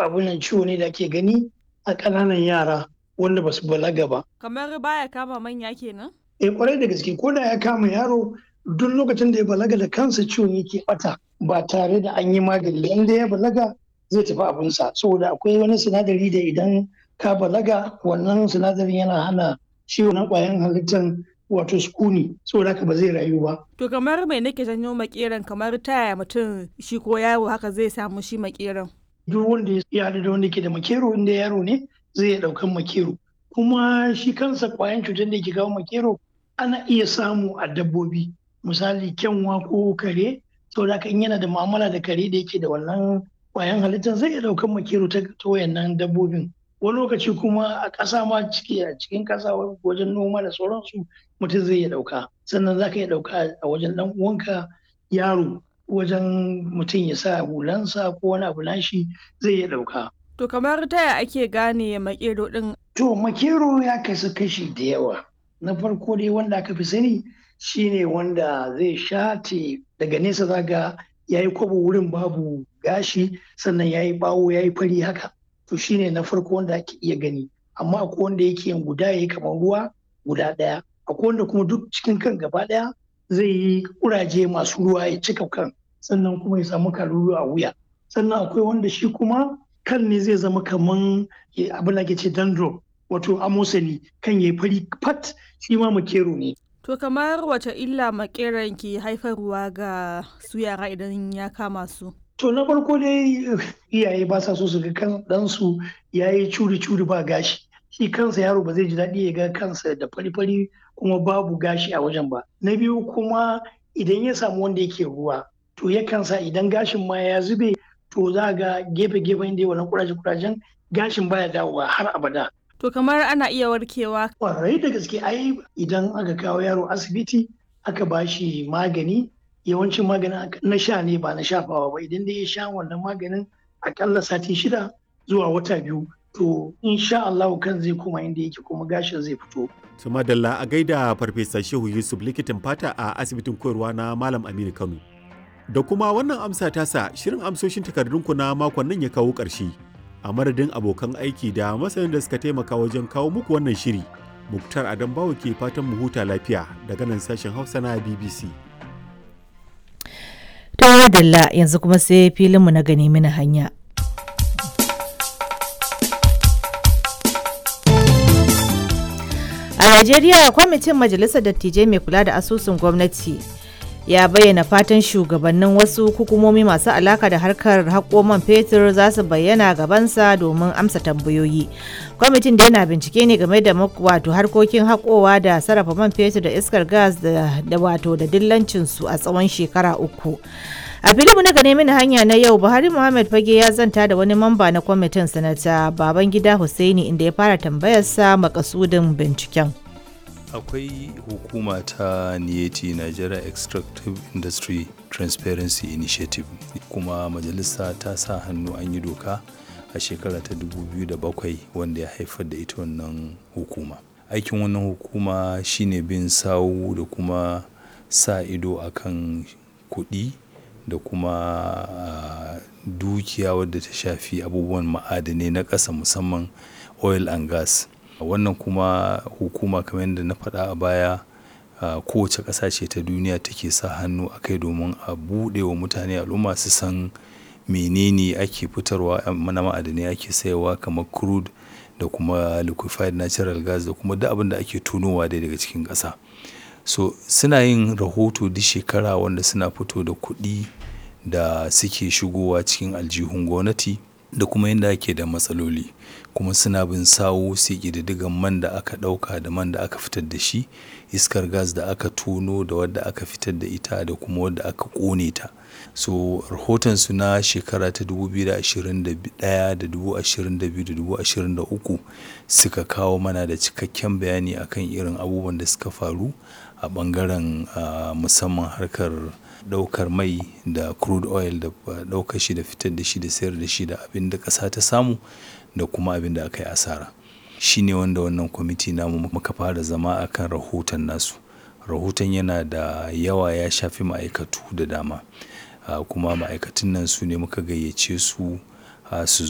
abunan ciwo ne da ake gani a ƙananan yara wanda ba su balaga ba. Kamar baya kama manya kenan? Eh kwarai da gaske ko da ya kama yaro duk lokacin da ya balaga da kansa ciwon yake bata ba tare da an yi magani inda ya balaga zai tafi abinsa saboda akwai wani sinadari da idan ka balaga wannan sinadarin yana hana ciwon na ƙwayan halittar wato sukuni saboda haka ba zai rayu ba. To kamar mai nake janyo makeran kamar taya mutum shi ko yaro haka zai samu shi makeran. Duk wanda ya haɗu da wanda ke da makero inda yaro ne zai iya ɗaukan makero. Kuma shi kansa ƙwayan cutar da ke kawo makero ana iya samu a dabbobi misali kyanwa ko kare saboda haka in yana da mu'amala da kare da yake da wannan ƙwayan halittar zai iya ɗaukan makero ta wayannan dabbobin. wani lokaci kuma a ƙasa ma ciki a cikin ƙasa wajen noma da sauransu mutum zai iya ɗauka sannan za ka iya ɗauka a wajen ɗan uwanka yaro wajen mutum ya sa hulansa ko wani abu nashi zai iya ɗauka. To kamar taya ake gane makero ɗin? To makero ya kasu kashi da yawa. Na farko dai wanda aka fi sani shine wanda zai shate daga nesa zaga ya yi kwabo wurin babu gashi sannan ya yi bawo ya yi fari haka. to shine na farko wanda ake iya gani amma akwai wanda yake yin guda yayi kamar ruwa guda ɗaya akwai wanda kuma duk cikin kan gaba ɗaya zai yi kuraje masu ruwa ya cika kan sannan kuma ya samu kalulu a wuya sannan akwai wanda shi kuma kan ne zai zama kaman abin da ke ce dandro wato amosani kan ya fari fat shi ma makero ne To kamar wace illa makeran ke haifarwa ga su yara idan ya kama su? To na farko dai iyaye ba sa so su ga kan ɗansu ya yi curi-curi ba gashi. Shi kansa yaro ba zai ji daɗi ya ga kansa da fari-fari kuma babu gashi a wajen ba. Na biyu kuma idan ya samu wanda yake ruwa to yakan sa idan gashin ma ya zube to za ga gefe-gefen da wannan kuraje-kurajen gashin baya dawowa har abada. To kamar ana iya warkewa. Kwarai da gaske ai idan aka kawo yaro asibiti aka ba shi magani yawancin maganin na sha ne ba na shafawa ba idan dai ya sha wannan maganin akalla sati shida zuwa wata biyu to insha Allah kan zai koma inda yake kuma gashin zai fito. su madalla a gaida farfesa shehu yusuf likitan fata a asibitin koyarwa na malam aminu kano da kuma wannan amsa tasa shirin amsoshin takardunku na makon nan ya kawo ƙarshe a madadin abokan aiki da masanin da suka taimaka wajen kawo muku wannan shiri muktar adam bawo ke fatan mu huta lafiya daga nan sashen hausa na bbc To Dalla yanzu kuma sai filinmu na gani mini hanya. A Najeriya kwamitin Majalisar Dattijai mai kula da asusun gwamnati ya bayyana fatan shugabannin wasu hukumomi masu alaka da harkar haƙo man fetur za su bayyana gabansa domin amsa tambayoyi. Kwamitin da yana bincike ne game da wato harkokin haƙowa da sarrafa man fetur da iskar gas da wato da dillancinsu a tsawon shekara uku. a filimu na gane mini hanya na yau buhari muhammad fage ya zanta da wani mamba na kwamitin sanata babangida hussaini inda ya fara tambayarsa makasudin binciken akwai hukuma ta niyeti nigeria extractive industry transparency initiative kuma majalisa ta sa hannu an yi doka a shekara ta 2007 wanda ya haifar da ita wannan hukuma aikin wannan hukuma shine bin sawu da kuma sa ido akan kuɗi da kuma uh, dukiya wadda ta shafi abubuwan ma'adanai na ƙasa musamman oil and gas wannan kuma hukuma kamar yadda na faɗa a baya uh, kowace ƙasa ce ta duniya take sa hannu a kai domin a buɗe wa mutane al'umma su san menene ake fitarwa mana ma'adanai ake sayarwa kamar crude da kuma liquefied natural gas da kuma duk abin da ake tunowa dai daga cikin ƙasa so suna yin rahoto duk shekara wanda suna fito da kuɗi da suke shigowa cikin aljihun gwamnati da kuma yadda ake da matsaloli kuma suna bin sawo sai ƙididdigan man da aka ɗauka da man da aka fitar da shi iskar gas da aka tono da wadda aka fitar da ita da kuma wadda aka ƙone ta so rahoton su na shekara ta 2021 da 2022 da 2023 suka kawo mana da cikakken bayani akan irin abubuwan da suka faru a bangaren uh, musamman harkar daukar mai da crude oil da daukar shi da fitar da shi da sayar da shi da abin da ƙasa ta samu da kuma abin da aka yi asara shi ne wanda wannan kwamiti namu muka fara zama akan rahoton nasu rahoton yana da yawa ya shafi ma'aikatu da dama uh, kuma ma'aikatan nan su ne muka gayyace su uh, su